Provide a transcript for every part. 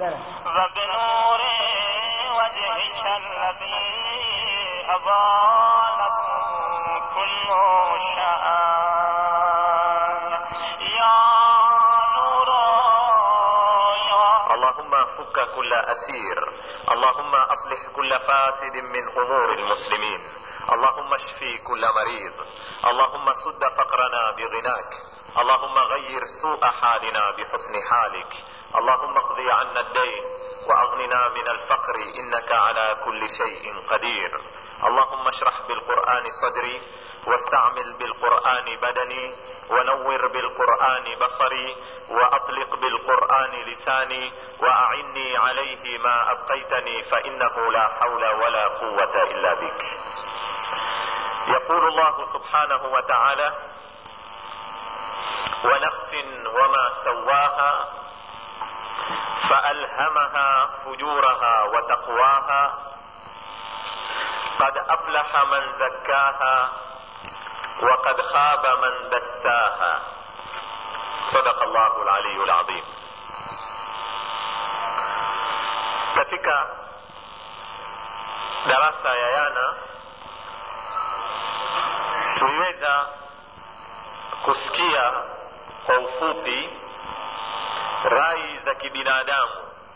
وبنور وجهك الذي أضاء كل شان يا نور يا اللهم فك كل أسير اللهم أصلح كل فاسد من أمور المسلمين اللهم اشفي كل مريض اللهم سد فقرنا بغناك اللهم غير سوء حالنا بحسن حالك اللهم اقضي عنا الدين وأغننا من الفقر إنك على كل شيء قدير اللهم اشرح بالقرآن صدري واستعمل بالقرآن بدني ونور بالقرآن بصري وأطلق بالقرآن لساني وأعني عليه ما أبقيتني فإنه لا حول ولا قوة إلا بك يقول الله سبحانه وتعالى ونفس وما سواها فألهمها فجورها وتقواها قد أفلح من زكاها وقد خاب من دساها صدق الله العلي العظيم katika darasa ya yana tuliweza kusikia kwa ufupi rai za kibinadamu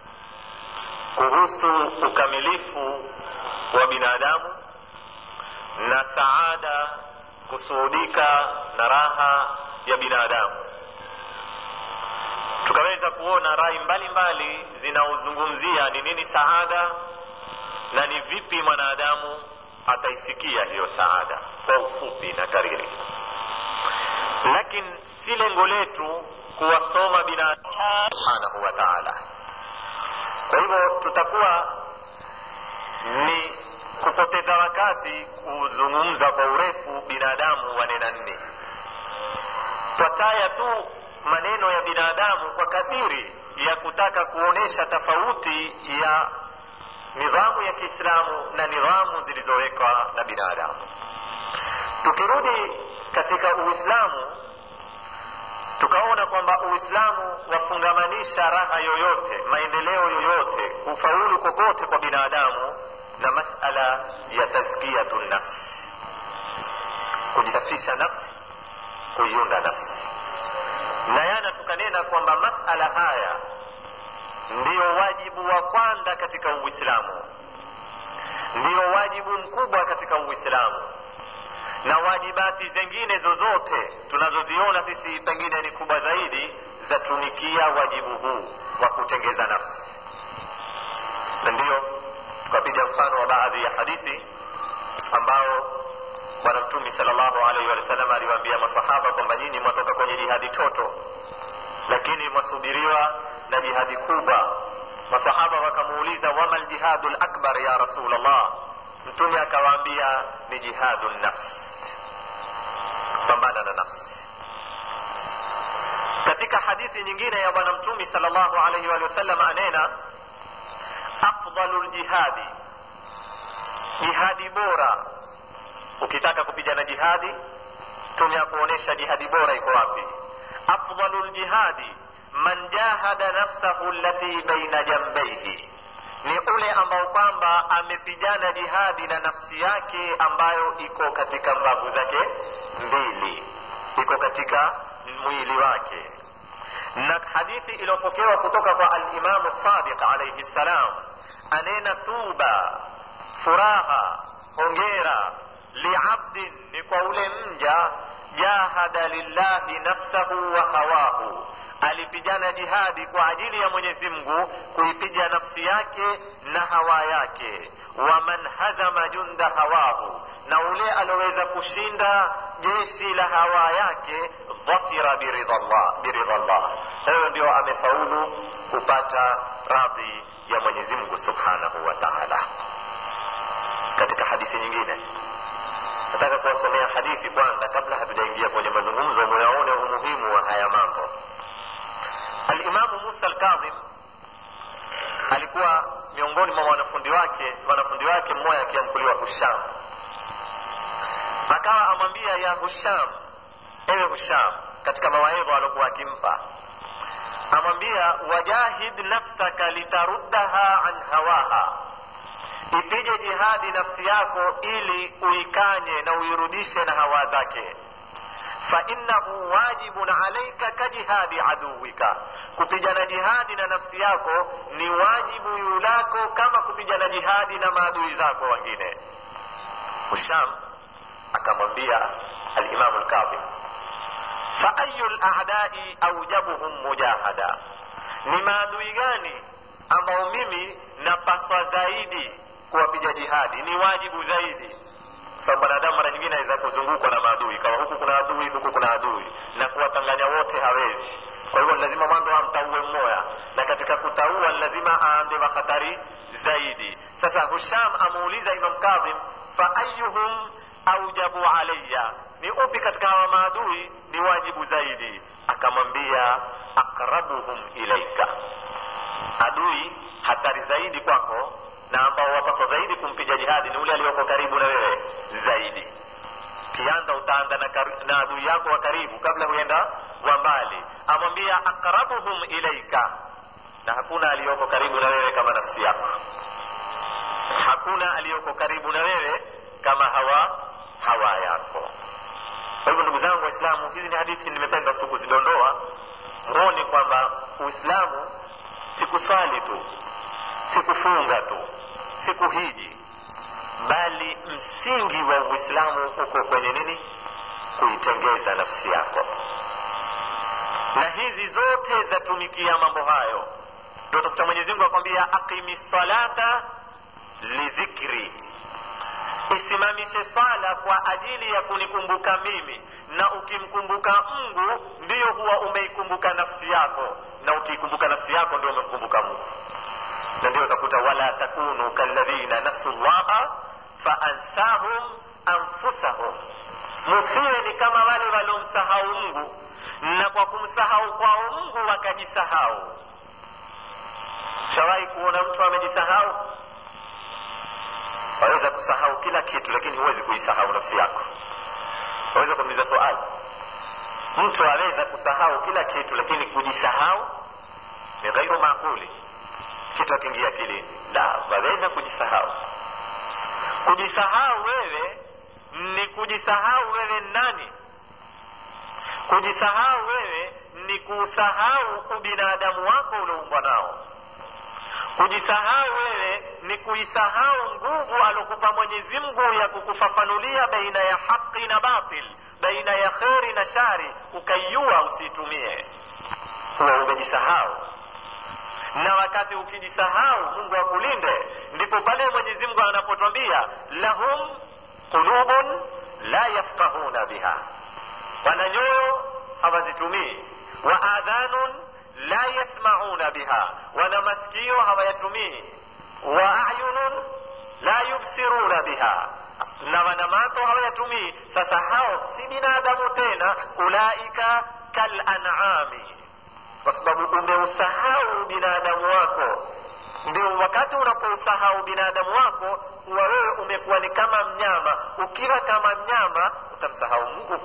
kuhusu ukamilifu wa binadamu na saada kusuhudika na raha ya binadamu tukaweza kuona rai mbalimbali zinaozungumzia ni nini saada na ni vipi mwanadamu ataifikia hiyo saada kwa ufupi na kariri lakini si lengo letu kuwasoma binadamu subhanahu wa taala kwa hivyo tutakuwa ni kupoteza wakati kuzungumza kwa urefu binadamu wanena nne twataya tu maneno ya binadamu kwa kadiri ya kutaka kuonesha tofauti ya nidhamu ya kiislamu na nidhamu zilizowekwa na binadamu tukirudi katika uislamu tukaona kwamba uislamu wafungamanisha raha yoyote maendeleo yoyote kufaulu kokote kwa binadamu na masala ya tazkiyatu nafsi kujisafisha nafsi kuiunda nafsi na yana tukanena kwamba masala haya ndiyo wajibu wa kwanza katika uislamu ndiyo wajibu mkubwa katika uislamu na wajibati zingine zozote tunazoziona sisi pengine ni kubwa zaidi zatunikia wajibu huu wa kutengeza nafsi na ndiyo tukapiga mfano wa baadhi ya hadithi ambao bwana mtumi salllahu alaihi wasallam aliwaambia masahaba kwamba nyinyi mwatoka kwenye jihadi toto lakini mwasubiriwa na jihadi kubwa masahaba wakamuuliza wama ljihadu lakbar ya rasulllah mtume akawaambia ni jihadu nafsi pambana na nafsi katika hadithi nyingine ya bwana mtumi salllahu alaihi wa sallam anena afdalu ljihadi jihadi bora ukitaka kupigana jihadi mtume akuonyesha jihadi bora iko wapi afdalu ljihadi man jahada nafsahu allati baina jambaihi ni ule ambao kwamba amepigana jihadi na nafsi yake ambayo iko katika mbavu zake mbili iko katika mwili wake na hadithi iliyopokewa kutoka kwa alimamu sadiq alaihi ssalam anena tuba furaha hongera liabdin ni kwa ule mja jahada lillahi nafsahu wa hawahu alipigana jihadi kwa ajili ya mwenyezi mungu kuipiga nafsi yake na hawa yake waman hazama junda hawahu na ule alioweza kushinda jeshi la hawa yake dhafira biridha llah hayo ndio amefaulu kupata radhi ya mwenyezi mungu subhanahu wa taala katika hadithi nyingine nataka kuwasomea hadithi kwanza kabla hatujaingia kwenye mazungumzo muyaone umuhimu wa haya mambo alimamu musa alkadhim alikuwa miongoni mwa wanafundi wake wanafundi wake mmoja akiamkuliwa husham akawa amwambia ya husham ewe husham katika mawaidha aliokuwa akimpa amwambia wajahid nafsaka litaruddaha an hawaha ipige jihadi nafsi yako ili uikanye na uirudishe na hawa zake fainnahu wajibun alaika kajihadi aduwika kupigana jihadi na nafsi yako ni wajibu yulako kama kupigana jihadi na maadui zako wengine husham akamwambia alimamu lkadhim faayu ladai aujabuhum mujahada ni maadui gani ambao mimi napaswa zaidi kuwapiga jihadi ni wajibu zaidi sababu mwanadamu mara nyingine aweza kuzungukwa na maadui kama huku kuna adui huku kuna adui na kuwatanganya wote hawezi kwa hivyo lazima mwanzo amtaue mmoya na katika kutaua lazima aande wakhatari zaidi sasa husham amuuliza imam kadhim faayuhum aujabu alaya ni upi katika hawa maadui ni wajibu zaidi akamwambia akrabuhum ilaika adui hatari zaidi kwako na ambao wapaswa zaidi kumpiga jihadi ni ule aliyoko karibu na wewe zaidi kianda utaanda na, kar- na adui yako wa karibu kabla huenda wa mbali amwambia akrabuhum ilaika na hakuna aliyoko karibu na wewe kama nafsi yako hakuna aliyoko karibu na wewe kama hawa hawa yako kwa hivyo ndugu zangu waislamu hizi ni hadithi nimependa tu kuzidondoa mwone kwamba uislamu si kuswali tu si kufunga tu si kuhiji bali msingi wa uislamu uko kwenye nini kuitengeza nafsi yako na hizi zote zatumikia mambo hayo ndio utakuta mwenyezi mungu akwambia aqimi salata lidhikri isimamishe swala kwa ajili ya kunikumbuka mimi na ukimkumbuka mungu ndiyo huwa umeikumbuka nafsi yako na ukiikumbuka nafsi yako ndio umemkumbuka mungu na ndio utakuta wala takunu kalladhina nasu llaha faansahum anfusahum musiwe ni kama wale waliomsahau mungu na kwa kumsahau kwao mungu wakajisahau shawahi kuona mtu amejisahau waweza kusahau kila kitu lakini huwezi kuisahau nafsi yako waweza kuuliza swali mtu aweza kusahau kila kitu lakini kujisahau ni ghairu maakuli kitu akiingia akilini la waweza kujisahau kujisahau wewe ni kujisahau wewe nani kujisahau wewe ni kuusahau ubinadamu wako ulioumbwa nao kujisahau wewe ni kuisahau nguvu alokupa mwenyezi mungu ya kukufafanulia baina ya haqi na batil baina ya kheri na shari ukaiua usiitumie huwa umejisahau na wakati ukijisahau mungu akulinde ndipo pale mwenyezi mungu anapotwambia lahum qulubun la yafqahuna biha wana nyoyo hawazitumii wa adhanun la yasmauna biha wana masikio hawayatumii wa ayunun la yubsiruna biha na wana macho hawayatumii sasa hao si binadamu tena ulaika kalanami kwa sababu umeusahau binadamu wako ndio wakati unapousahau binadamu wako huwa wewe umekuwa ni kama mnyama ukiwa kama mnyama utamsahau mungu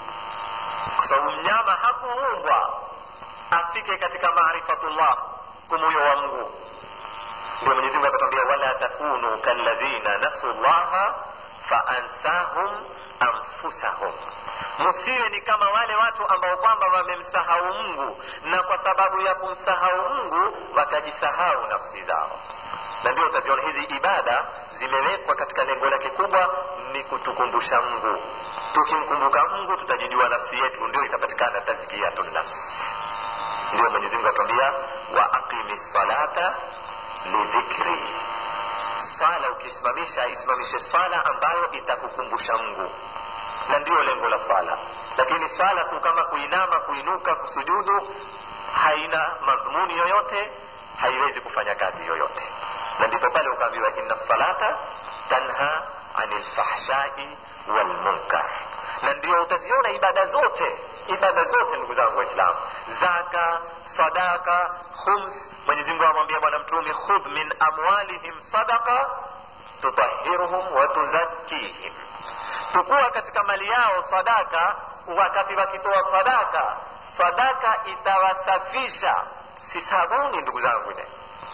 kwa sababu mnyama hakuumbwa afike katika maarifatullah kumuyo wa mungu ndio mwenyezi mungu akatwambia wala takunu kalladhina nasu llaha faansahum anfusahum msiwe ni kama wale watu ambao kwamba wamemsahau mungu na kwa sababu ya kumsahau mungu wakajisahau nafsi zao na ndio utaziona hizi ibada zimewekwa katika lengo lake kubwa ni kutukumbusha mungu tukimkumbuka mungu tutajijua nafsi yetu ndio itapatikana tazkiyatu nafsi ndio mwenyezi mungu atuambia wa aqimi salata lidhikri swala ukisimamisha isimamishe swala ambayo itakukumbusha mungu na ndio lengo la swala lakini swala tu kama kuinama kuinuka kusujudu haina madhumuni yoyote haiwezi kufanya kazi yoyote na ndipo pale ukaambiwa inna salata tanha ani lfahshai walmunkar na ndio utaziona ibada zote ibada zote ndugu zangu waislamu zaka sadaka khums mwenyezimungu amwambia bwana mtume khudh min amwalihim sadaka tutahiruhum wa tuzakkihim tukua katika mali yao sadaka wakati wakitoa sadaka sadaka itawasafisha si sabuni ndugu zangu ile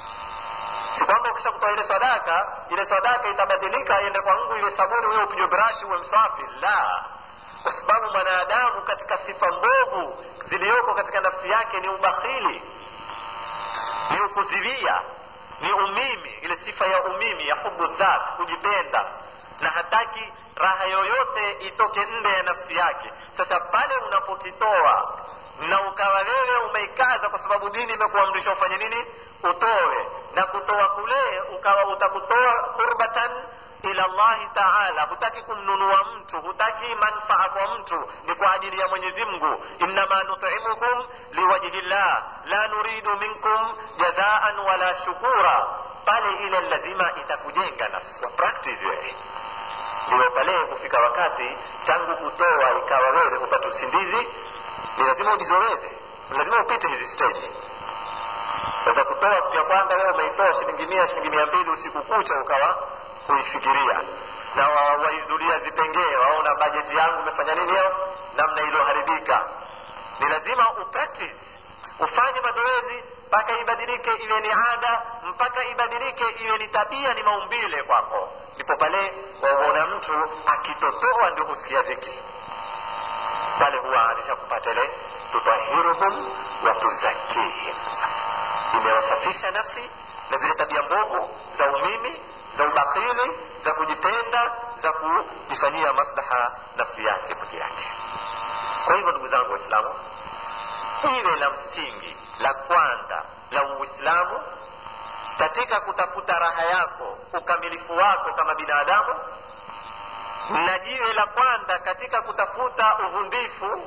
si kwamba ukisha kutoa ile sadaka ile sadaka itabadilika iende kwa ngu iwe sabuni uwe upigwe brashi uwe mswafi la kwa sababu mwanadamu katika sifa mbovu ziliyoko katika nafsi yake ni ubakhili ni ukuzilia ni umimi ile sifa ya umimi ya hubu dhat kujipenda na hataki raha yoyote itoke nje ya nafsi yake sasa pale unapokitoa na ukawa wewe umeikaza kwa sababu dini imekuamrisha ufanye nini utoe na kutoa kule ukawa utakutoa qurbatan ila llahi taala hutaki kumnunua mtu hutaki manfaa kwa mtu ni kwa ajili ya mwenyezi mungu innama nutimukum liwajhi llah la nuridu minkum jazaan wala shukura pale ile lazima itakujenga nafsi wa practice wewe ndio pale hufika wakati tangu kutoa ikawa wewe upate usindizi ni lazima ujizoweze ni lazima upite hizi stage sasa kutoa siku ya kwanza wewe umeitoa shilingi mia shilingi mia mbili usiku kucha ukawa kuifikiria na waizulia zipengee waona bajeti yangu umefanya nini leo namna iliyoharibika ni lazima upractice ufanye mazoezi mpaka ibadilike iwe ni ada mpaka ibadilike iwe ni tabia ni maumbile kwako ndipo pale waona mtu akitotoa ndio husikia dhiki pale huwa anisha kupata ile tutahiruhum wa tuzakihim sasa imewasafisha nafsi na zile tabia mbovu za umimi za ubakhili za kujipenda za kujifanyia maslaha nafsi yake peke yake kwa hivyo ndugu zangu waislamu iwe la msingi la kwanza la uislamu katika kutafuta raha yako ukamilifu wako kama binadamu na jiwe la kwanza katika kutafuta uvumbifu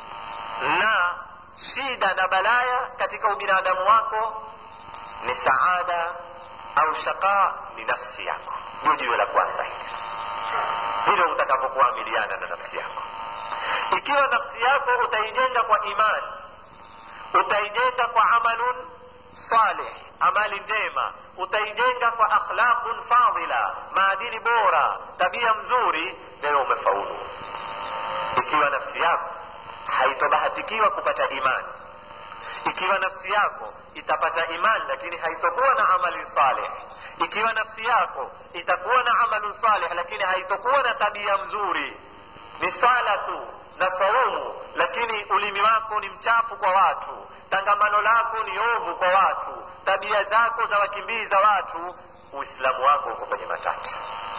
na shida na balaya katika ubinadamu wako ni saada au shaqa ni nafsi yako ndio jiwe la kwanza hili hilo utakapokuamiliana na nafsi yako ikiwa nafsi yako utaijenga kwa imani utaijenga kwa amalun salih amali njema utaijenga kwa akhlaqun fadila maadili bora tabia mzuri leo umefaulu ikiwa nafsi yako haitobahatikiwa kupata imani ikiwa nafsi yako itapata imani lakini haitokuwa na amali salih ikiwa nafsi yako itakuwa na amalu salih lakini haitokuwa na tabia mzuri ni swala tu na saumu lakini ulimi wako ni mchafu kwa watu tangamano lako ni ovu kwa watu tabia zako za wakimbiza watu uislamu wako uko kwenye matata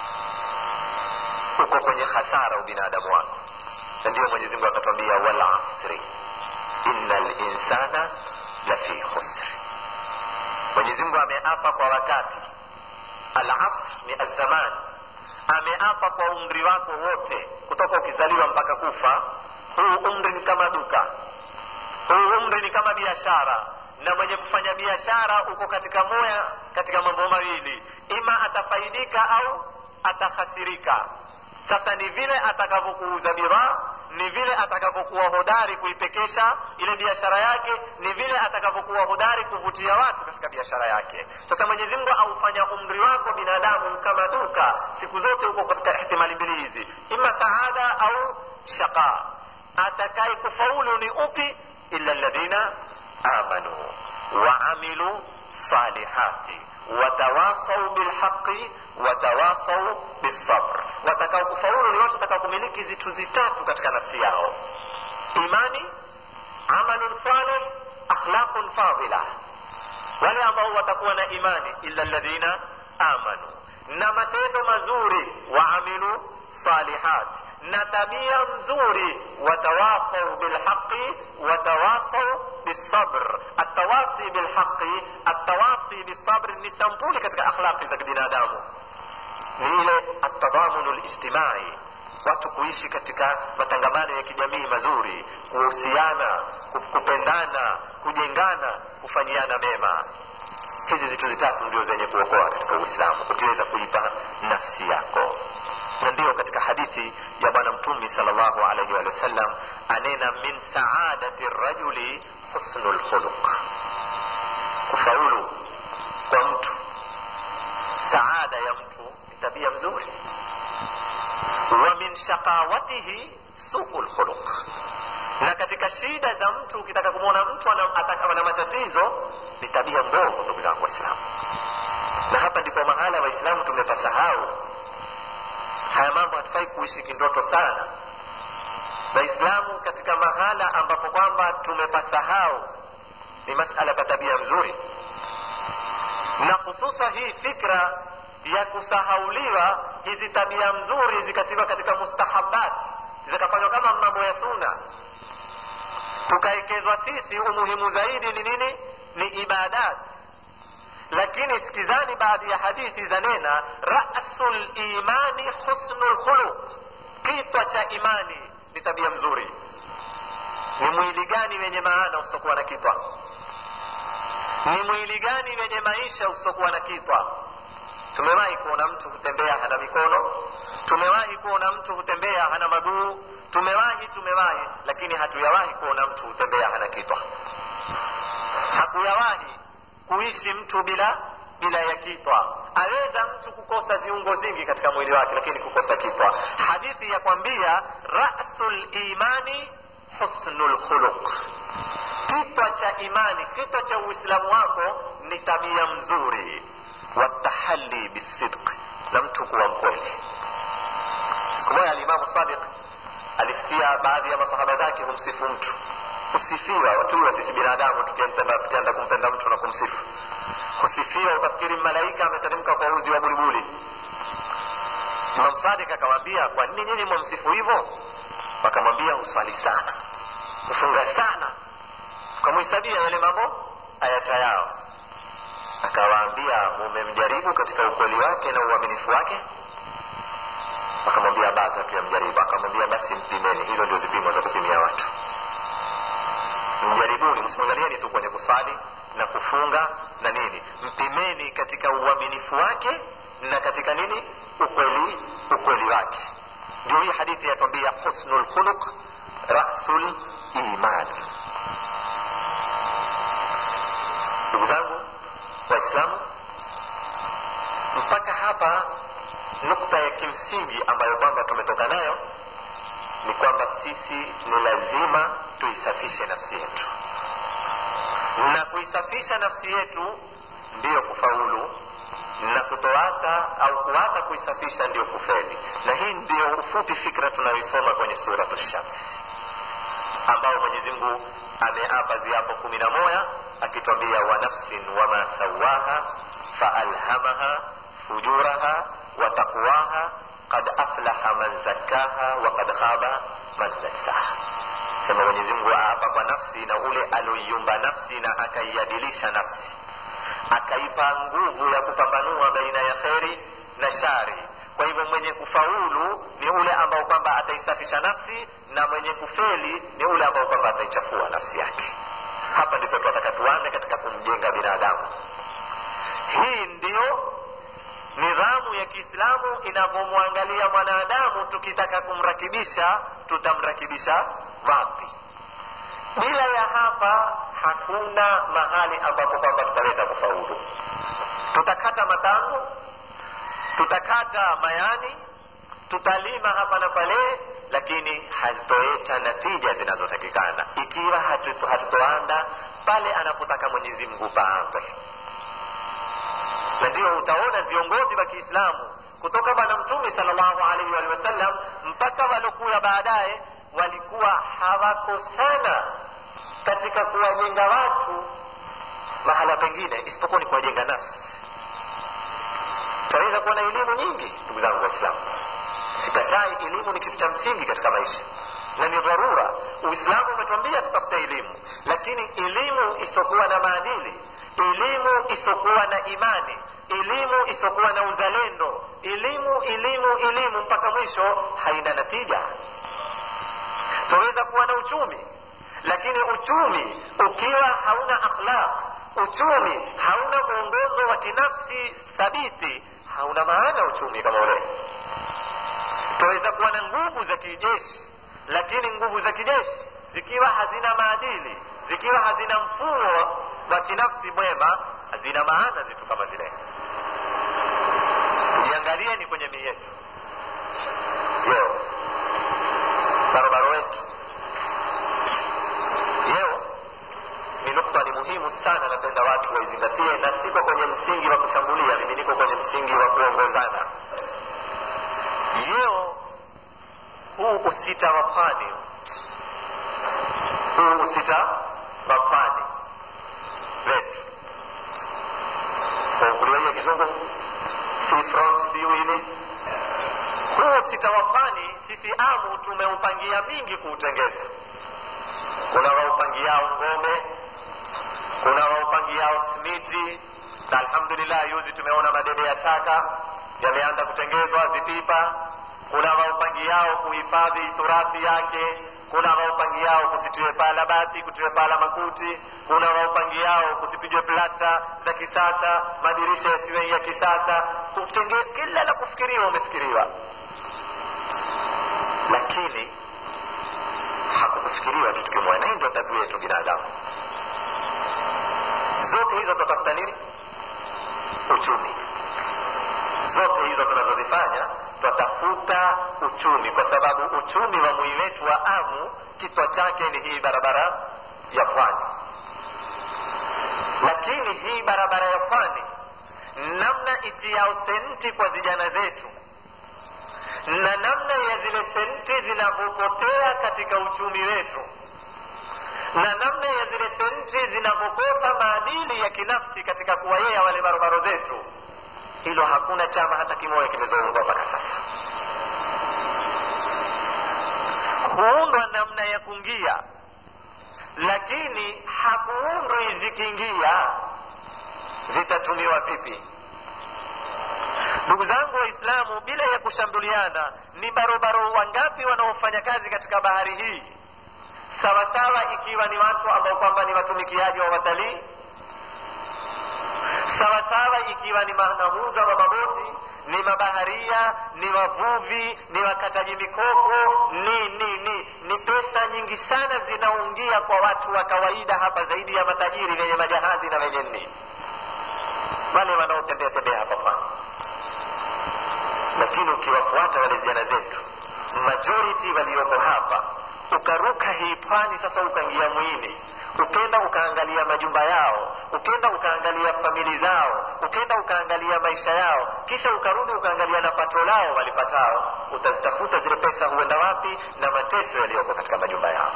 uko kwenye hasara ubinadamu wako na ndiyo mwenyezi mungu akatwambia wal asri inna linsana lafi khusri mwenyezi mungu ameapa kwa wakati al asr ni azzaman ameapa kwa umri wako wote kutoka ukizaliwa mpaka kufa huu umri ni kama duka huu umri ni kama biashara na mwenye kufanya biashara uko katika moya katika mambo mawili ima atafaidika au atahasirika sasa ni vile atakavyokuuza bidhaa ni vile atakavyokuwa hodari kuipekesha ile biashara yake ni vile atakavyokuwa hodari kuvutia watu katika biashara yake sasa mwenyezi mungu aufanya umri wako binadamu kama duka siku zote uko katika ihtimali mbili hizi ima saada au shaqa atakaye kufaulu ni upi illa alladhina amanu waamilu salihati watawasau bilhaqi watawasau bisabr watakao kufaulu ni watu watakao kumiliki zitu zitatu katika nafsi yao imani amalun salih akhlaqun fadila wale ambao watakuwa na imani illa alladhina amanu na matendo mazuri waamilu salihati na tabia nzuri watawasau bilhaqi watawasau bisabr atawasi bilhaqi atawasi bisabr ni sampuli katika akhlaqi za kibinadamu ni ile atadhamunu lijtimai watu kuishi katika matangamano ya kijamii mazuri kuhusiana kupendana kujengana kufanyiana mema hizi zitu zitatu ndio zenye kuokoa katika uislamu ukiweza kuipa nafsi yako na ndiyo katika hadithi ya bwana mtumi salllahu alaihi wa sallam anena min saadati rajuli husnu lkhuluq kufaulu kwa mtu saada ya mtu ni tabia mzuri wa min shaqawatihi suu lkhuluq na katika shida za mtu ukitaka kumwona mtu ana, ataka- ana matatizo ni tabia mbovu ndugu zangu waislamu na hapa ndipo mahala waislamu tumepasahau haya mambo hatufai kuishi kindoto sana waislamu katika mahala ambapo kwamba tumepasahau ni masala pa tabia mzuri na hususa hii fikra ya kusahauliwa hizi tabia mzuri zikatiwa katika mustahabat zikafanywa kama mambo ya suna tukaekezwa sisi umuhimu zaidi ni nini ni ibadat lakini sikizani baadhi ya hadithi za nena rasu limani husnu lkhuluq kitwa cha imani ni tabia mzuri ni mwili gani wenye maana usiokuwa na kitwa ni mwili gani wenye maisha usiokuwa na kitwa tumewahi kuona mtu hutembea hana mikono tumewahi kuona mtu hutembea hana maguu tumewahi tumewahi lakini hatuyawahi kuona mtu hutembea hana kitwa hakuyawahi kuishi mtu bila bila ya kitwa aweza mtu kukosa viungo vingi katika mwili wake lakini kukosa kitwa hadithi ya kwambia rasu limani husnu lkhuluq kitwa cha imani kitwa cha uislamu wako ni tabia mzuri watahali bisidq na mtu kuwa mkweli siku moja alimamu sadiq alisikia baadhi ya masahaba zake humsifu mtu husifiwa watuwa sisi binadamu tukienda tukienda kumpenda mtu na kumsifu husifiwa utafikiri malaika ameteremka kwa uzi wa bulibuli imam sadik akawaambia kwa nini nyinyi mwamsifu hivyo wakamwambia huswali sana hufunga sana ukamhesabia yale mambo ayata yao akawaambia mumemjaribu katika ukweli wake na uaminifu wake akamwambia bado hatuyamjaribu akamwambia basi mpimeni hizo ndio zipimo za kupimia watu mjaribuni msimwangalieni tu kwenye kuswali na kufunga na nini mpimeni katika uaminifu wake na katika nini ukweli ukweli wake ndio hii hadithi yatwambia husnu lkhuluq rasul iman ndugu zangu waislamu mpaka hapa nukta ya kimsingi ambayo kwamba tumetoka nayo ni kwamba sisi ni lazima tuisafishe nafsi yetu na kuisafisha nafsi yetu ndiyo kufaulu na kutoata au kuata kuisafisha ndiyo kufeli na hii ndiyo ufupi fikra tunayoisoma kwenye suratu shamsi ambao mwenyezi mungu ameapa ziapo kumi na moja akitwambia wa nafsin wama sawaha faalhamaha fujuraha wa taqwaha qad aflaha man zakkaha wa qad khaba man dassaha sema mwenyezi mungu aapa kwa nafsi na ule aloiumba nafsi na akaiadilisha nafsi akaipa nguvu ya kupambanua baina ya kheri na shari kwa hivyo mwenye kufaulu ni ule ambao kwamba ataisafisha nafsi na mwenye kufeli ni ule ambao kwamba ataichafua nafsi yake hapa ndipo tunataka tuanze katika kumjenga binadamu hii ndiyo nidhamu ya kiislamu inavyomwangalia mwanadamu tukitaka kumrakibisha tutamrakibisha wapi bila ya hapa hakuna mahali ambapo kwamba tutaweza kufaulu tutakata matango tutakata mayani tutalima hapa na pale lakini hazitoeta natija zinazotakikana ikiwa hatu- hatutoanda pale anapotaka mwenyezi mungu paambe na ndio utaona viongozi wa kiislamu kutoka bwana mtume salllahu alaihi waalihi wasallam mpaka walokuya baadaye walikuwa hawako sana katika kuwajenga watu mahala pengine isipokuwa ni kuwajenga nafsi tunaweza kuwa na elimu nyingi ndugu zangu waislamu sikatai elimu ni kitu cha msingi katika maisha na ni dharura uislamu umetuambia tutafute elimu lakini elimu isiokuwa na maadili elimu isiokuwa na imani elimu isiokuwa na uzalendo elimu elimu elimu mpaka mwisho haina natija tunaweza kuwa na uchumi lakini uchumi ukiwa hauna akhlaq uchumi hauna mwongozo wa kinafsi thabiti hauna maana uchumi kama ule tunaweza kuwa na nguvu za kijeshi lakini nguvu za kijeshi zikiwa hazina maadili zikiwa hazina mfumo wa kinafsi mwema hazina maana zitu kama zile tujiangalieni kwenye mii yetu leo barobaro wetu muhimu sana napenda watu waizingatie na siko kwenye msingi wa kushambulia mimi niko kwenye msingi wa kuongozana leo huu usita wa pwani huu usita wa pwani wetu kuliwaia kizungu sea front siu hili huu usita wa pwani sisi amu tumeupangia mingi kuutengeza kuna waupangiao ngome kuna waupangiao simiti na alhamdulillah yuzi tumeona madebe ya taka yameanza kutengezwa zipipa kuna waupangiao kuhifadhi turathi yake kuna waupangiao kusitiwe pala bati kutiwe pala makuti kuna waupangiao kusipigwe plasta za kisasa madirisha yasiwe ya kisasa kutenge kila la kufikiriwa umefikiriwa lakini hakukufikiriwa kitu kimoja na hii ndio tabia yetu binadamu zote hizo tunatafuta nini uchumi zote hizo tunazozifanya twatafuta uchumi kwa sababu uchumi wa mwili wetu wa amu kitwa chake ni hii barabara ya pwani lakini hii barabara ya pwani namna itiao senti kwa vijana zetu na namna ya zile senti zinavyopotea katika uchumi wetu na namna ya zile senti zinavyokosa maadili ya kinafsi katika kuwayea wale barobaro zetu hilo hakuna chama hata kimoja kimezoundwa mpaka sasa huundwa namna ya kungia lakini hakuundwi zikiingia zitatumiwa vipi ndugu zangu waislamu bila ya kushambuliana ni barobaro wangapi wanaofanya kazi katika bahari hii sawasawa ikiwa ni watu ambao kwamba ni watumikiaji wa watalii sawasawa ikiwa ni manahuza wa maboti ni mabaharia ni wavuvi ni wakataji mikoko ni ni ni ni pesa nyingi sana zinaungia kwa watu wa kawaida hapa zaidi ya matajiri wenye majahazi na wenye nini wale wanaotembea tembea hapa pwani lakini ukiwafuata wale vijana zetu majority walioko hapa ukaruka hii pwani sasa ukaingia mwini ukenda ukaangalia majumba yao ukenda ukaangalia famili zao ukenda ukaangalia maisha yao kisha ukarudi ukaangalia na pato lao walipatao utazitafuta zile pesa huenda wapi na mateso yaliyoko katika majumba yao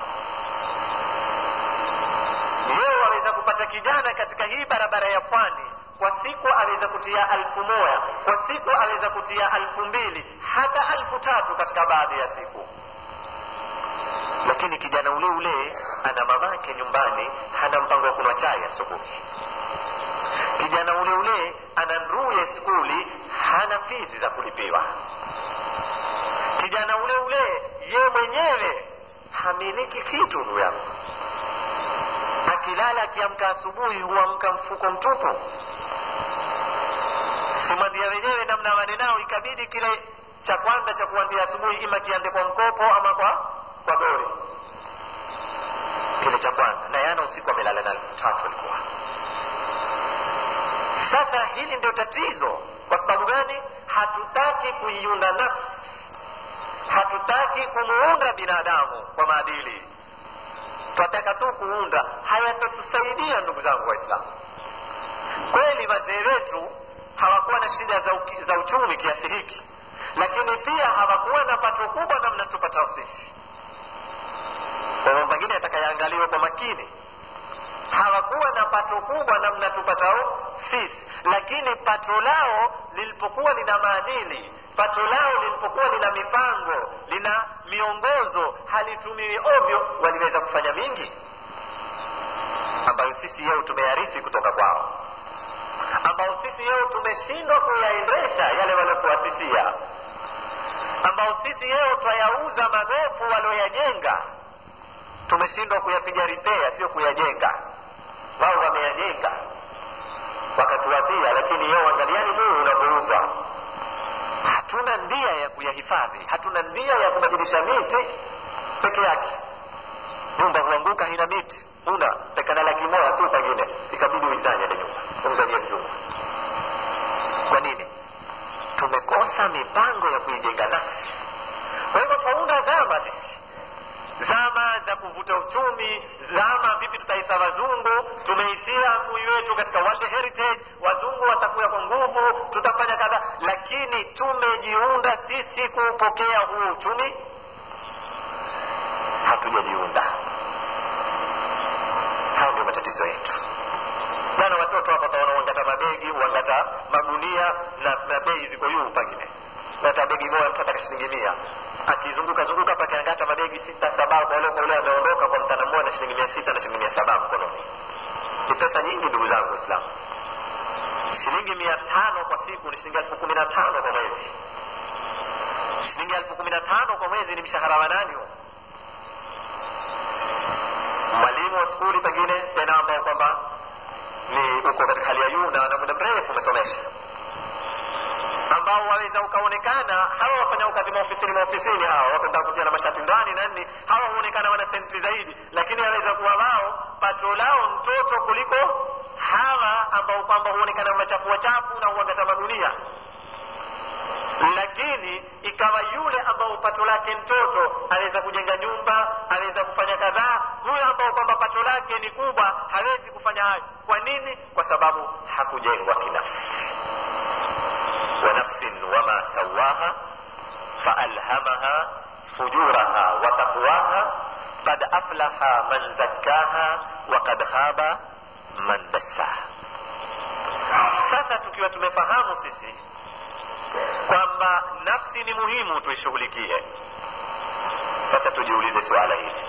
leo waweza kupata kijana katika hii barabara ya pwani kwa siku aweza kutia alfu moja kwa siku aweza kutia alfu mbili hata alfu tatu katika baadhi ya siku lakini kijana ule ule ana mamake nyumbani hana mpango wa kunywa chai asubuhi kijana ule ule ana nduye skuli hana fizi za kulipiwa kijana ule ule ye mwenyewe hamiliki kitu ndugu yangu akilala akiamka asubuhi huamka mfuko mtupu simwambia wenyewe namna wanenao ikabidi kile cha kwanza cha kuambia asubuhi ima kiande kwa mkopo ama kwa kwa dori kile cha kwanza na yana usiku amelala na elfu tatu alikuwa sasa hili ndio tatizo kwa sababu gani hatutaki kuiunda nafsi hatutaki kumuunda binadamu kwa maadili twataka tu kuunda hayatatusaidia ndugu zangu waislamu kweli wazee wetu hawakuwa na shida za, uki, za uchumi kiasi hiki lakini pia hawakuwa na pato kubwa namna tupatao sisi kwa mambo mengine yatakayaangaliwa kwa makini hawakuwa na pato kubwa namna tupatao sisi lakini pato lao lilipokuwa lina maadili pato lao lilipokuwa lina mipango lina miongozo halitumiwi ovyo waliweza kufanya mingi ambayo sisi yeo tumeyarithi kutoka kwao ambao sisi yeo tumeshindwa kuyaendesha yale waliotuasisia ambao sisi yeo twayauza magofu walioyajenga tumeshindwa kuyapiga ripea sio kuyajenga wao wameyajenga wakatuwatia lakini yeo angaliani muu unavyouzwa hatuna ndia ya kuyahifadhi hatuna ndia ya kubadilisha miti peke yake nyumba huanguka hina miti huna pekana laki moja tu pengine ikabidi uizanye ile nyumba umzanie mzungu kwa nini tumekosa mipango ya kuijenga nafsi kwa hivyo faunda zama sisi zama za kuvuta uchumi zama vipi tutaita wazungu tumeitia mui wetu katika world heritage wazungu watakuya kwa nguvu tutafanya kadha lakini tumejiunda sisi kuupokea huu uchumi hatujajiunda hayo ndio matatizo yetu jana watoto hapa taona uangata mabegi uangata magunia na, na bei ziko juu pengine hata begi moja mtu ataka shilingi mia akizunguka zunguka hapa akiangata mabegi sita saba kwa ule kwa ule ameondoka kwa mtana mmoja na shilingi mia sita na shilingi mia saba mkononi ni pesa nyingi ndugu zangu waislamu shilingi mia tano kwa siku ni shilingi elfu kumi na tano kwa mwezi shilingi elfu kumi na tano kwa mwezi ni mshahara wa nani huo mwalimu wa skuli pengine tena ambao kwamba ni uko katika hali ya juu na na muda mrefu umesomesha ambao waweza ukaonekana hawa wafanya kazi maofisini maofisini hawa wakenda kutia na mashati ndani na nini hawa huonekana wana senti zaidi lakini aweza kuwa wao pato lao mtoto kuliko hawa ambao kwamba huonekana machafu wachafu na huangata magunia lakini ikawa yule ambao pato lake mtoto aweza kujenga nyumba aweza kufanya kadhaa huyo ambao kwamba pato lake ni kubwa hawezi kufanya hayo kwa nini kwa sababu hakujengwa kinafsi ونفس وما سواها فألهمها فجورها وتقواها قد أفلح من زكاها وقد خاب من دساها sasa tukiwa tumefahamu sisi kwamba nafsi ni muhimu tuishughulikie sasa tujiulize suala hili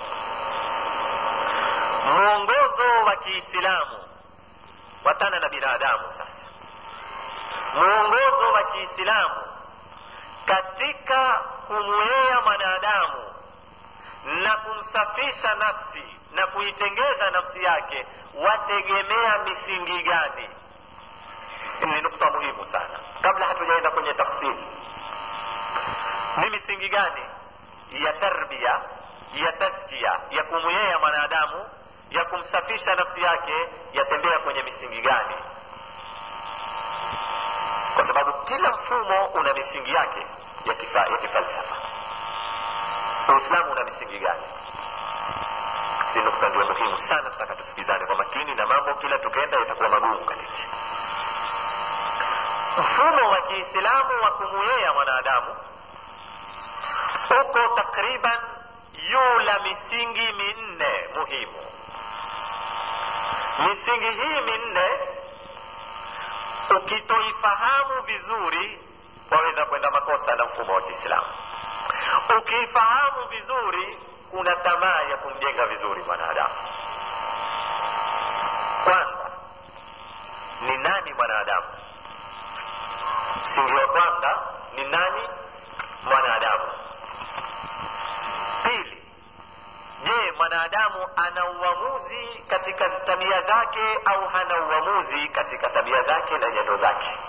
mwongozo wa kiislamu watana na binadamu sasa mwongozo wa kiislamu katika kumwea mwanadamu na kumsafisha nafsi na kuitengeza nafsi yake wategemea misingi gani ni nukta muhimu sana kabla hatujaenda kwenye tafsiri ni misingi gani ya tarbia ya taskia ya kumwea mwanadamu ya kumsafisha nafsi yake yatembea kwenye misingi gani kwa sababu kila mfumo una misingi yake ya, kifa, ya kifalsafa uislamu una misingi gani si nukta ndio muhimu sana tutaka tusikizane kwa makini na mambo kila tukenda itakuwa magumu katika mfumo wa kiislamu wa kumwea mwanadamu uko takriban yula misingi minne muhimu misingi hii minne ukitoifahamu vizuri waweza kwenda makosa na mfumo wa kiislamu ukiifahamu vizuri kuna tamaa ya kumjenga vizuri mwanadamu kwanza ni nani mwanadamu msingi wa kwanza ni nani mwanadamu pili je mwanadamu ana uamuzi katika tabia zake au hana uamuzi katika tabia zake na nyendo zake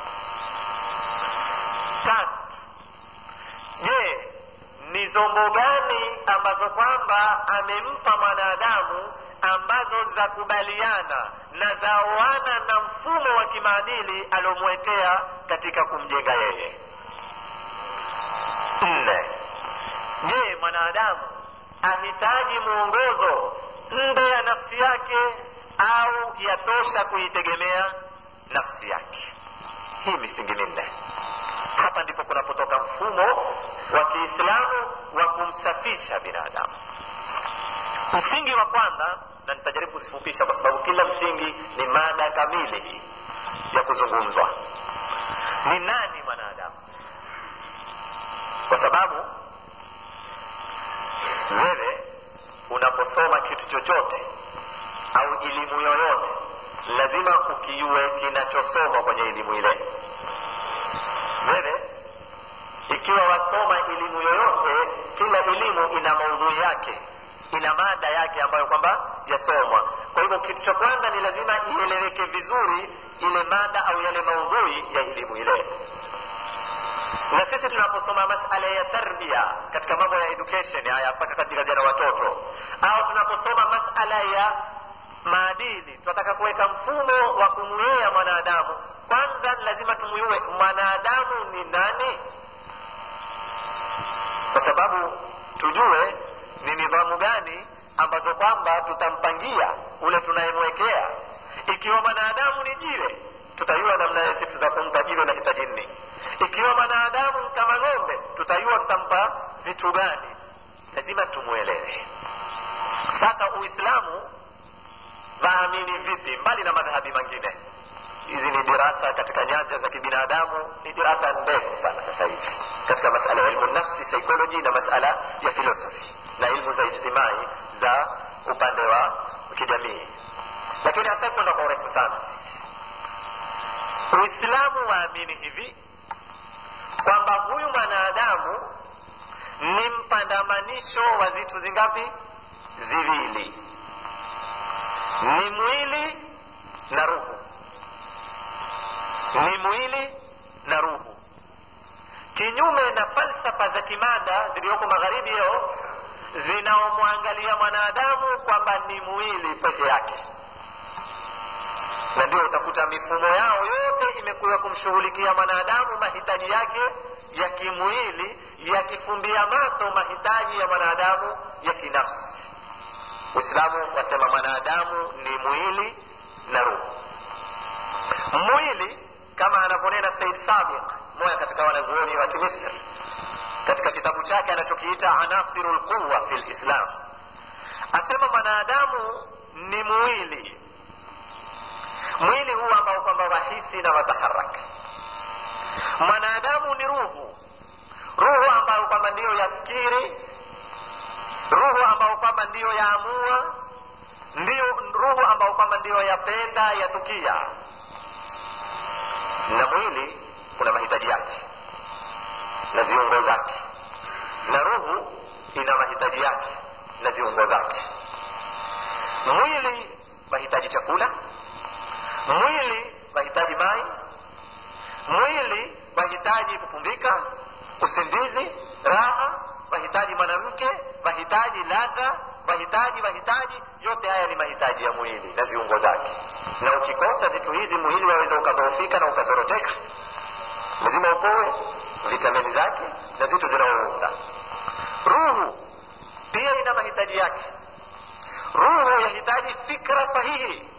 tatu je ni zombo gani ambazo kwamba amempa mwanadamu ambazo za kubaliana na zaoana na mfumo wa kimaadili aliomwetea katika kumjenga yeye nne je mwanadamu ahitaji mwongozo nde ya nafsi yake au yatosha kuitegemea nafsi yake hii misingi minne hapa ndipo kunapotoka mfumo wa kiislamu wa kumsafisha binadamu msingi wa kwanza na nitajaribu kuzifupisha kwa sababu kila msingi ni mada kamili hii ya kuzungumzwa ni nani mwanadamu kwa sababu wewe unaposoma kitu chochote au elimu yoyote lazima ukiue kinachosomwa kwenye elimu ile wewe ikiwa wasoma elimu yoyote kila elimu ina maudhui yake ina mada yake ambayo kwamba yasomwa kwa hivyo kitu cha kwanza ni lazima ieleweke vizuri ile mada au yale maudhui ya elimu ile na sisi tunaposoma masala ya tarbia katika mambo ya education haya mpaka katika jana watoto au tunaposoma masala ya maadili tunataka kuweka mfumo wa kumwea mwanadamu kwanza lazima tumwiue mwanadamu ni nani kwa sababu tujue ni nidhamu gani ambazo kwamba tutampangia ule tunayemwekea ikiwa mwanadamu ni jiwe tutajua namna ya situ za kumpa jiwe la hitaji nne ikiwa mwanadamu kama ng'ombe tutajua tutampa vitu gani lazima tumwelewe sasa uislamu waamini vipi mbali na madhahabi mengine hizi ni dirasa katika nyanja za kibinadamu ni dirasa ndefu sana sasa hivi katika masala ya ilmu nafsi psychology na masala ya philosophy na ilmu za ijtimai za upande wa kijamii lakini hata kwenda kwa urefu sana sisi uislamu waamini hivi kwamba huyu mwanadamu ni mpandamanisho wa vitu zingapi ziwili ni mwili na ruhu ni mwili na ruhu kinyume na falsafa za kimada zilizoko magharibi leo zinaomwangalia mwanadamu kwamba ni mwili peke yake na ndio utakuta mifumo yao yote imekuwa kumshughulikia mwanadamu mahitaji yake ya kimwili yakifumbia mato mahitaji ya mwanadamu ya kinafsi uislamu wasema mwanadamu ni mwili na ruhu mwili kama anavyonena said sabiq moja katika wanazuoni wa kimisri katika kitabu chake anachokiita anasiru lquwa fi lislam asema mwanadamu ni mwili mwili huu ambao kwamba wahisi na wataharaki mwanadamu ni ruhu ruhu ambayo kwamba ndiyo yafikiri ruhu ambayo kwamba ndiyo yaamua ndiyo ruhu ambayo kwamba ndiyo yapenda yatukia na mwili una mahitaji yake na ziungo zake na ruhu ina mahitaji yake na ziungo zake mwili wahitaji chakula mwili wahitaji mai mwili wahitaji kupumzika usingizi raha wahitaji mwanamke wahitaji ladha wahitaji wahitaji yote haya ni mahitaji ya mwili na ziungo zake na ukikosa vitu hizi mwili waweza ukadhoofika na ukazoroteka lazima upoe vitamini zake na vitu zinaounda ruhu pia ina mahitaji yake ruhu yahitaji fikra sahihi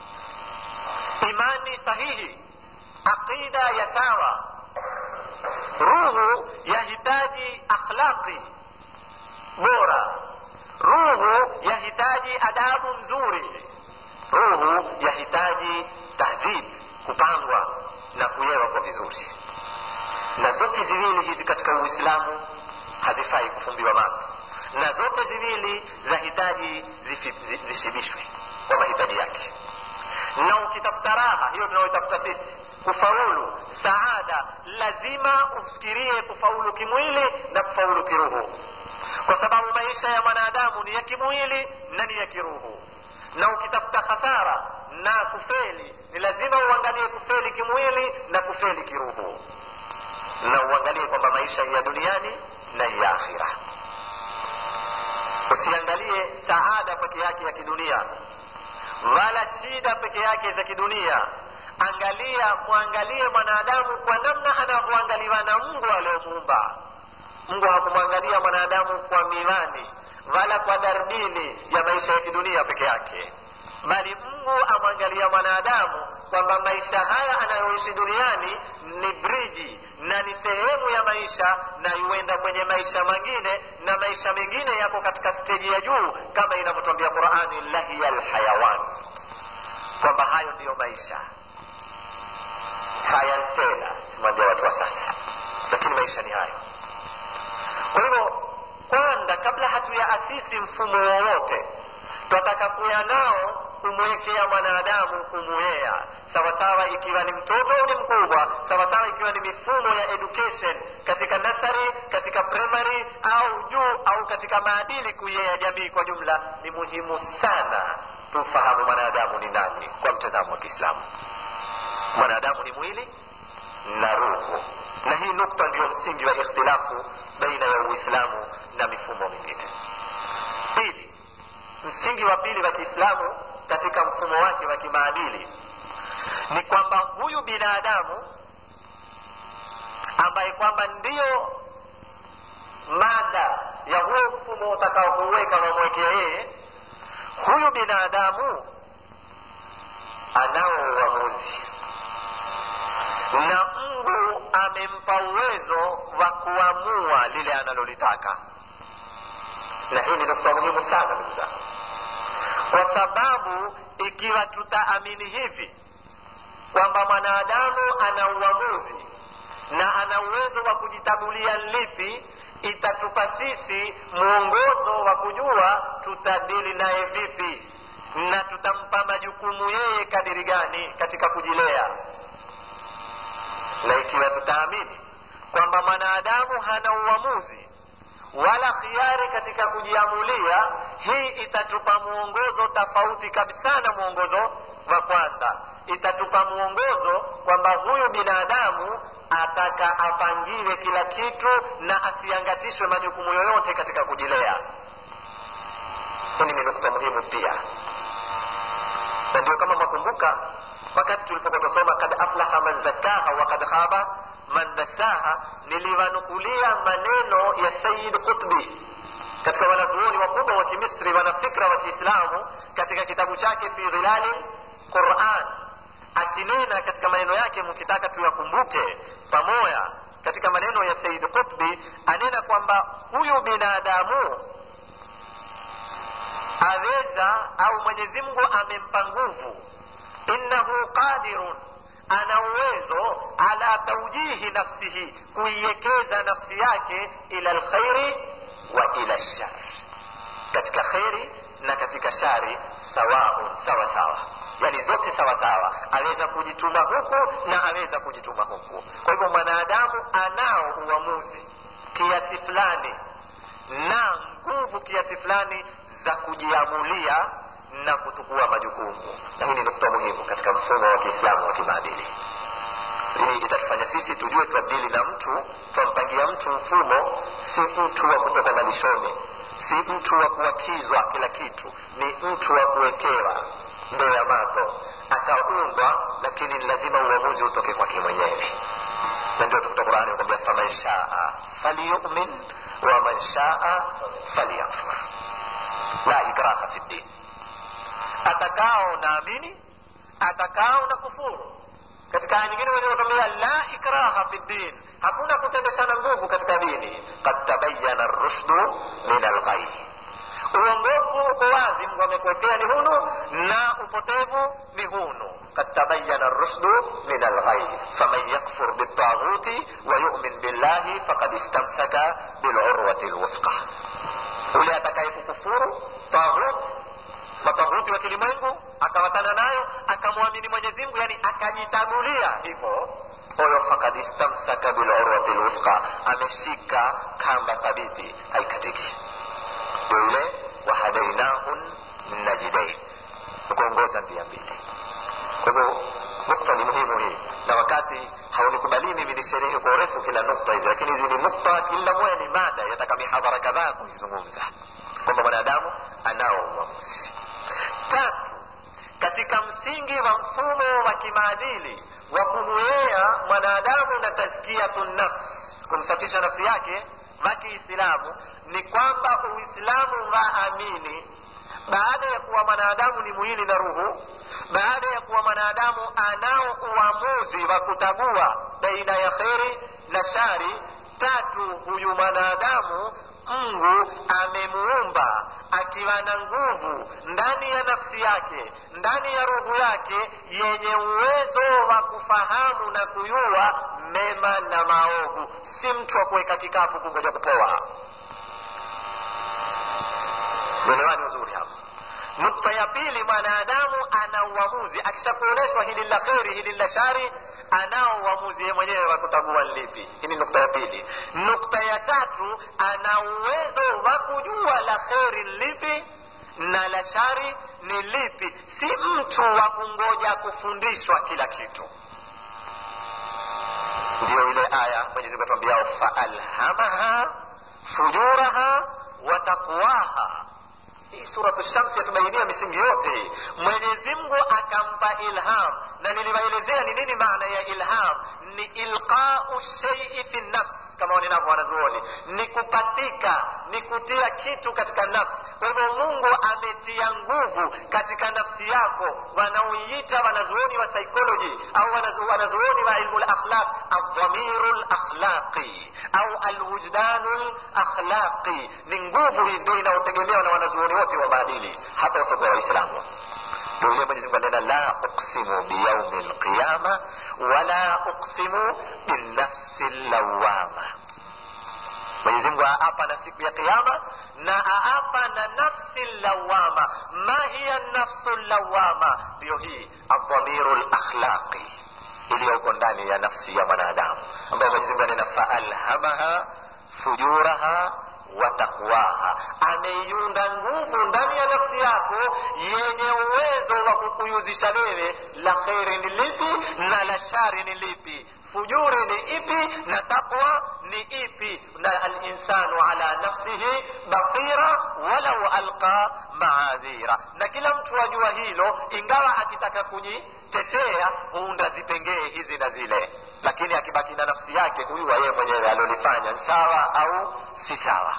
imani sahihi aqida ya sawa ruhu yahitaji akhlaqi bora ruhu yahitaji adabu nzuri ruhu yahitaji tahdhib kupangwa na kuyewa kwa vizuri na zote ziwili hizi katika uislamu hazifai kufumbiwa mato na zote ziwili zahitaji zishibishwe kwa mahitaji yake na ukitafuta raha hiyo tunaoitafuta sisi kufaulu saada lazima ufikirie kufaulu kimwili na kufaulu kiruhu kwa sababu maisha ya mwanadamu ni ya kimwili na ni ya kiruhu na ukitafuta hasara na kufeli ni lazima uangalie kufeli kimwili na kufeli kiruhu na uangalie kwamba maisha ya duniani na ya akhira usiangalie saada peke yake ya kidunia wala shida peke yake za kidunia angalia mwangalie mwanadamu kwa namna anavyoangaliwa na mungu aliyomuumba mungu hakumwangalia mwanadamu kwa miwani wala kwa darbini ya maisha ya kidunia peke yake bali mungu amwangalia mwanadamu kwamba maisha haya anayoishi duniani ni briji na ni sehemu ya maisha na yuenda kwenye maisha mengine na maisha mengine yako katika steji ya juu kama inavyotwambia qurani lahiya lhayawan kwamba hayo ndiyo maisha haya tena simwambia watu wa sasa lakini maisha ni hayo kwa hivyo kwanza kabla hatuyaasisi mfumo wowote twataka kuya nao kumwekea mwanadamu kumwea sawasawa ikiwa ni mtoto au ni mkubwa sawasawa ikiwa ni mifumo ya education katika nasari katika primary au juu au katika maadili kuyea jamii kwa jumla ni muhimu sana tumfahamu mwanadamu ni nani kwa mtazamo wa kiislamu mwanadamu ni mwili na ruhu na hii nukta ndiyo msingi wa ikhtilafu baina ya uislamu na mifumo mingine pili msingi wa pili wa kiislamu katika mfumo wake wa kimaadili ni kwamba huyu binadamu ambaye kwamba ndiyo mada ya huo mfumo utakao kuweka wamwekea yeye huyu binadamu anao uamuzi na mungu amempa uwezo wa kuamua lile analolitaka na hii ni nukta muhimu sana ndugu zangu kwa sababu ikiwa tutaamini hivi kwamba mwanadamu ana uamuzi na ana uwezo wa kujitagulia lipi itatupa sisi mwongozo wa kujua tutadili naye vipi na tutampa majukumu yeye kadiri gani katika kujilea na ikiwa tutaamini kwamba mwanadamu hana uamuzi wala khiari katika kujiamulia hii itatupa mwongozo tofauti kabisa na mwongozo wa kwanza itatupa mwongozo kwamba huyu binadamu ataka apangiwe kila kitu na asiangatishwe majukumu yoyote katika kujilea hili ni nukta muhimu pia na ndio kama mwakumbuka wakati tulipokuwa tusoma kad aflaha man zakaha wa kad khaba man dasaha niliwanukulia maneno ya sayid qutbi katika wanazuoni wakubwa wa kimisri wanafikra wa kiislamu katika kitabu chake fi dhilali quran akinena katika maneno yake mkitaka tuyakumbuke pamoja katika maneno ya sayid qutbi anena kwamba huyu binadamu aweza au mwenyezi mungu amempa nguvu innahu qadirun ana uwezo ala taujihi nafsihi kuiekeza nafsi yake ila lkhairi wa ila lshari katika kheri na katika shari sawaun sawa sawa yani zote sawa sawa aweza kujituma huku na aweza kujituma huku kwa hivyo mwanadamu anao uamuzi kiasi fulani na nguvu kiasi fulani za kujiamulia na kutukua majukumu na hii ni nukta muhimu katika mfumo wa kiislamu wa kimaadili hii itatufanya sisi tujue twadili na mtu twampangia mtu mfumo si mtu wa kutoka malishoni si mtu wa kuakizwa kila kitu ni mtu wa kuwekewa ndoo ya mato akaundwa lakini lazima uamuzi utoke kwake mwenyewe na ndio tukuta qurani kwambia faman shaa falyumin waman shaa falyakfur la ikraha fi ddin atakao naamini atakao na kufuru katika aya nyingine wenyewe watuambia la ikraha fi ddin hakuna kutendeshana nguvu katika dini kad tabayana rushdu min alghai uongofu uko wazi mungu amekuwekea ni hunu na upotevu ni hunu قد تبين الرشد من الغي فمن يكفر بالطاغوت ويؤمن بالله فقد استمسك بالعروة الوثقى ule atakayekukufuru taghut mataghuti wa kilimwengu akawatana nayo akamwamini mwenyezi mungu yani akajitagulia hivyo huyo fakad istamsaka bilurwati lwuthqa ameshika kamba thabiti haikatiki ndio yule wahadainahu najidain nikuongoza njia mbili kwa hivyo nukta ni muhimu hii na wakati haunikubalii mimi nisherehe kwa urefu kila nukta hizi lakini hizi ni nukta kila moja ni mada yataka mihadhara kadhaa kuizungumza kwamba mwanadamu anao uamuzi tatu katika msingi wa mfumo wa kimaadili wa kumwea mwanadamu na tazkiyatu nafs kumsafisha nafsi yake wa kiislamu ni kwamba uislamu waamini baada ya kuwa mwanadamu ni mwili na ruhu baada ya kuwa mwanadamu anao uamuzi wa kutagua baina ya kheri na shari tatu huyu mwanadamu mungu amemuumba akiwa na nguvu ndani ya nafsi yake ndani ya roho yake yenye uwezo wa kufahamu na kuyua mema na maovu si mtu wa kuweka kikapu kungoja kupoa mwelewani uzuri hapa nukta ya pili mwanadamu ana uamuzi akishakuonyeshwa hili la kheri hili la shari anao uamuzi ye mwenyewe wa kutagua lipi hii ni nukta ya pili nukta ya tatu ana uwezo wa kujua la kheri lipi na la shari ni lipi si mtu wa kungoja kufundishwa kila kitu ndiyo ile aya mwenyezimungu atuambiao faalhamaha fujuraha wa taqwaha hii suratu shamsi yatubainia misingi yote hii mwenyezi mungu akampa ilham na niliwaelezea ni nini maana ya ilham ni ilqau sheii fi nafs kama wanenavyo wanazuoni ni kupatika ni kutia kitu katika nafsi kwa hivyo mungu ametia nguvu katika nafsi yako wanaoiita wanazuoni wa psychology au wanazu- wanazuoni wa ilmu lakhlaq aldhamiru lakhlaqi au alwujdanu lakhlaqi ni nguvu hii ndio inayotegemewa na wanazuoni wote wa maadili hata wasiokuwa waislamu ndio vile mwenyezi mungu anena la uksimu biyaumi lqiyama wala uksimu binafsi lawama mwenyezi mungu aapa na siku ya qiama na aapa na nafsi lawama ma hiya nafsu lawama ndiyo hii aldhamiru lakhlaqi iliyoko ndani ya nafsi ya mwanadamu ambayo mwenyezi mungu anena faalhamaha fujuraha wa taqwaha ameiunda nguvu ndani ya nafsi yako yenye uwezo wa kukuyuzisha wewe la kheri ni lipi na la shari ni lipi fujuri ni ipi na taqwa ni ipi na alinsanu ala nafsihi basira walau alqa maadhira na kila mtu ajua hilo ingawa akitaka kujitetea huunda zipengee hizi na zile lakini akibaki na nafsi yake kujua yeye mwenyewe alolifanya ni sawa au si sawa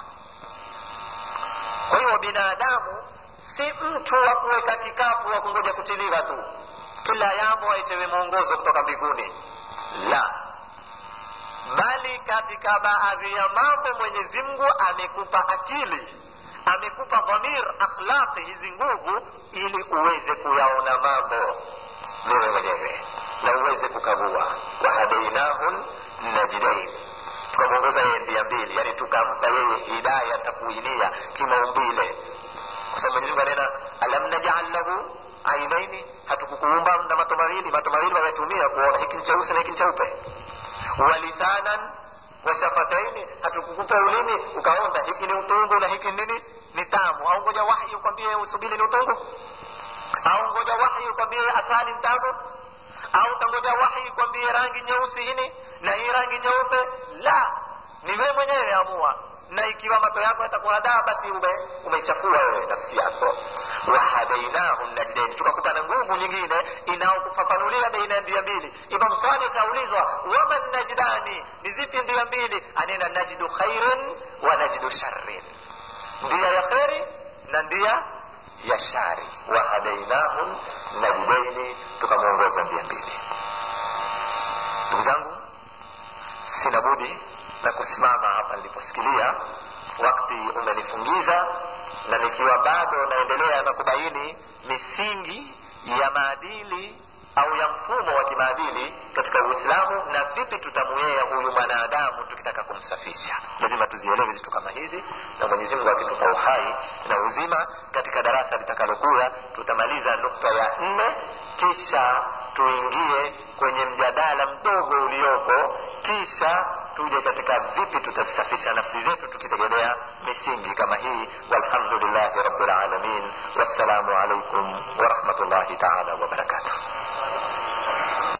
kwa hiyo binadamu si mtu wa kuweka kikapu wa kungoja kutiliwa tu kila yambo aitewe mwongozo kutoka mbinguni la bali katika baadhi ya mambo mwenyezi mungu amekupa akili amekupa dhamir akhlaqi hizi nguvu ili uweze kuyaona mambo wewe mwenyewe na uweze kukagua wahadainahu najdain tukamwongoza yeye ndia mbili yani tukampa yeye hidaya takuinia kimaumbile kwa sababu mwenyezi mungu anena alam najal lahu ainaini hatukukuumba na mato mawili mato mawili wametumia kuona hiki ni cheusi na hiki ni cheupe walisanan washafataini hatukukupa ulimi ukaonda hiki ni utungu na hiki nini ni tamu au ngoja wahyi ukwambie usubili ni utungu au ngoja wahyi ukwambie asali ni tamu au tangoja wahyi ukwambie rangi nyeusi hini na hii rangi nyeupe la ni wewe mwenyewe amua na ikiwa mato yako yatakuhadaa basi ume umeichafua wewe nafsi yako wahadainahu najdain tukakupa na nguvu nyingine inayokufafanulia baina ya ndia mbili imam sadi kaulizwa waman najdani ni zipi ndia mbili anena najdu khairin wa najdu sharrin ndia ya kheri na ndia ya shari wahadainahu najdaini tukamwongoza ndia mbili ndugu zangu sina budi na kusimama hapa niliposikilia wakati umenifungiza na nikiwa bado naendelea na kubaini misingi ya maadili au ya mfumo wa kimaadili katika uislamu na vipi tutamwea huyu mwanadamu tukitaka kumsafisha lazima tuzielewe vitu kama hizi na mwenyezi mungu akitupa uhai na uzima katika darasa litakalokuya tutamaliza nukta ya nne kisha tuingie kwenye mjadala mdogo uliopo kisha tuje katika vipi tutazisafisha nafsi zetu tukitegemea misingi kama hii walhamdulillahi rabbil alamin wassalamu alaikum warahmatullahi taala wabarakatuh